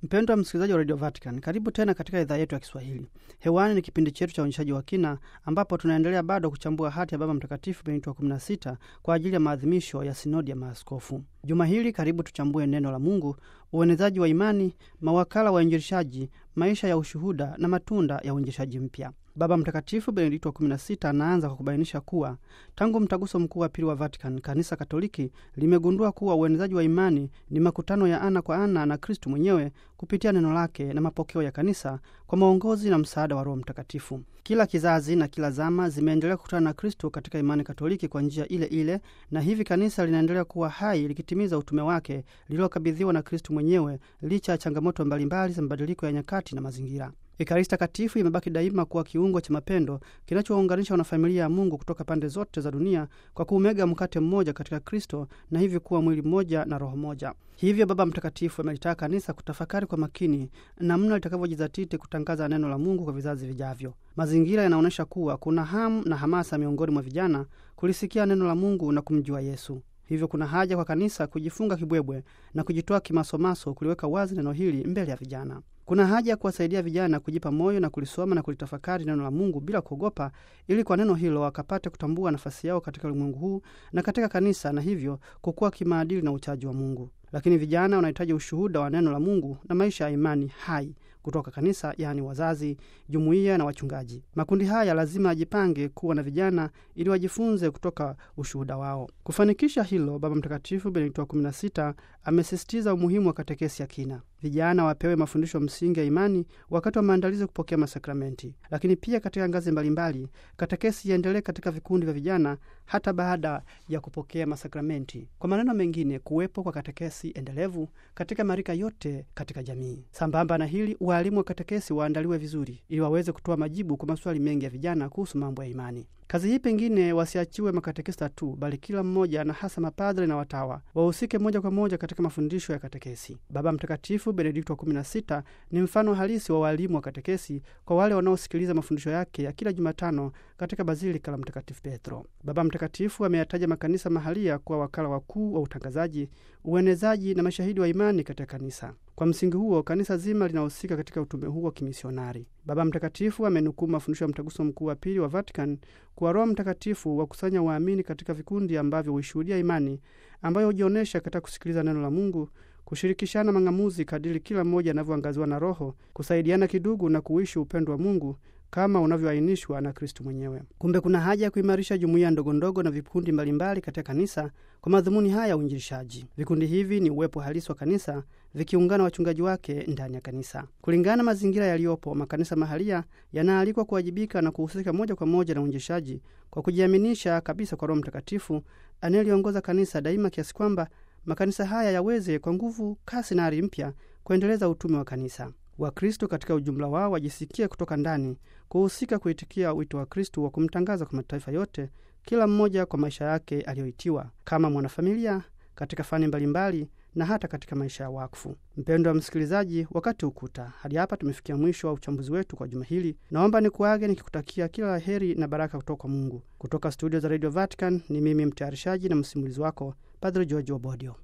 Mpendwa msikilizaji wa Radio Vatican, karibu tena katika idhaa yetu ya Kiswahili. Hewani ni kipindi chetu cha uonyeshaji wa kina, ambapo tunaendelea bado kuchambua hati ya Baba Mtakatifu Benedikto wa 16 kwa ajili ya maadhimisho ya sinodi ya maaskofu. Juma hili karibu tuchambue neno la Mungu, uenezaji wa imani, mawakala wa uinjilishaji, maisha ya ushuhuda na matunda ya uinjilishaji mpya. Baba Mtakatifu Benedikto wa 16 anaanza kwa kubainisha kuwa tangu mtaguso mkuu wa pili wa Vatican, kanisa Katoliki limegundua kuwa uenezaji wa imani ni makutano ya ana kwa ana na Kristu mwenyewe kupitia neno lake na mapokeo ya kanisa kwa maongozi na msaada wa Roho Mtakatifu. Kila kizazi na kila zama zimeendelea kukutana na Kristo katika imani Katoliki kwa njia ile ile, na hivi kanisa linaendelea kuwa hai likitimiza utume wake lililokabidhiwa na Kristu mwenyewe licha ya changamoto mbalimbali za mabadiliko ya nyakati na mazingira. Ekaristi Takatifu imebaki daima kuwa kiungo cha mapendo kinachowaunganisha wanafamilia ya Mungu kutoka pande zote za dunia kwa kuumega mkate mmoja katika Kristo na hivyo kuwa mwili mmoja na roho moja. Hivyo Baba Mtakatifu amelitaka kanisa kutafakari kwa makini namna litakavyojizatiti kutangaza neno la Mungu kwa vizazi vijavyo. Mazingira yanaonyesha kuwa kuna hamu na hamasa miongoni mwa vijana kulisikia neno la Mungu na kumjua Yesu. Hivyo kuna haja kwa kanisa kujifunga kibwebwe na kujitoa kimasomaso kuliweka wazi neno hili mbele ya vijana. Kuna haja ya kuwasaidia vijana kujipa moyo na kulisoma na kulitafakari neno la Mungu bila kuogopa, ili kwa neno hilo wakapate kutambua nafasi yao katika ulimwengu huu na katika kanisa, na hivyo kukua kimaadili na uchaji wa Mungu. Lakini vijana wanahitaji ushuhuda wa neno la Mungu na maisha ya imani hai kutoka kanisa, yaani wazazi, jumuiya na wachungaji. Makundi haya lazima ajipange kuwa na vijana ili wajifunze kutoka ushuhuda wao. Kufanikisha hilo, Baba Mtakatifu Benedikto wa 16 amesisitiza umuhimu wa katekesi ya kina. Vijana wapewe mafundisho msingi ya imani wakati wa maandalizi kupokea masakramenti, lakini pia katika ngazi mbalimbali katekesi iendelee katika vikundi vya vijana hata baada ya kupokea masakramenti. Kwa maneno mengine, kuwepo kwa katekesi endelevu katika marika yote katika jamii. Sambamba na hili, waalimu wa katekesi waandaliwe vizuri ili waweze kutoa majibu kwa maswali mengi ya vijana kuhusu mambo ya imani. Kazi hii pengine wasiachiwe makatekista tu, bali kila mmoja na hasa mapadre na watawa wahusike moja kwa moja katika mafundisho ya katekesi. Baba Mtakatifu Benedikto wa 16 ni mfano halisi wa waalimu wa katekesi kwa wale wanaosikiliza mafundisho yake ya kila Jumatano katika Bazilika la Mtakatifu Petro. Baba Mtakatifu ameyataja makanisa mahalia kuwa wakala wakuu wa utangazaji, uenezaji na mashahidi wa imani katika kanisa. Kwa msingi huo kanisa zima linahusika katika utume huu wa kimisionari. Baba Mtakatifu amenukuu mafundisho ya mtaguso mkuu wa pili wa Vatican kuwa Roho Mtakatifu wakusanya waamini katika vikundi ambavyo huishuhudia imani ambayo hujionyesha katika kusikiliza neno la Mungu, kushirikishana mang'amuzi kadiri kila mmoja anavyoangaziwa na Roho, kusaidiana kidugu na kuishi upendo wa Mungu kama unavyoainishwa na Kristu mwenyewe. Kumbe kuna haja ya kuimarisha jumuiya ndogondogo na vikundi mbalimbali katika kanisa kwa madhumuni haya ya uinjilishaji. Vikundi hivi ni uwepo halisi wa kanisa vikiungana wachungaji wake ndani ya kanisa. Kulingana na mazingira yaliyopo, makanisa mahalia yanaalikwa kuwajibika na kuhusika moja kwa moja na uinjilishaji kwa kujiaminisha kabisa kwa Roho Mtakatifu anayeliongoza kanisa daima, kiasi kwamba makanisa haya yaweze kwa nguvu, kasi na ari mpya kuendeleza utume wa kanisa. Wakristo katika ujumla wao wajisikie kutoka ndani kuhusika kuitikia wito wa Kristu wa kumtangaza kwa mataifa yote, kila mmoja kwa maisha yake aliyoitiwa kama mwanafamilia katika fani mbalimbali na hata katika maisha ya wakfu. Mpendo wa msikilizaji, wakati ukuta hadi hapa tumefikia mwisho wa uchambuzi wetu kwa juma hili. Naomba nikuage nikikutakia kila la heri na baraka kutoka kwa Mungu. Kutoka studio za Radio Vatican ni mimi mtayarishaji na msimulizi wako Padre George Obodio.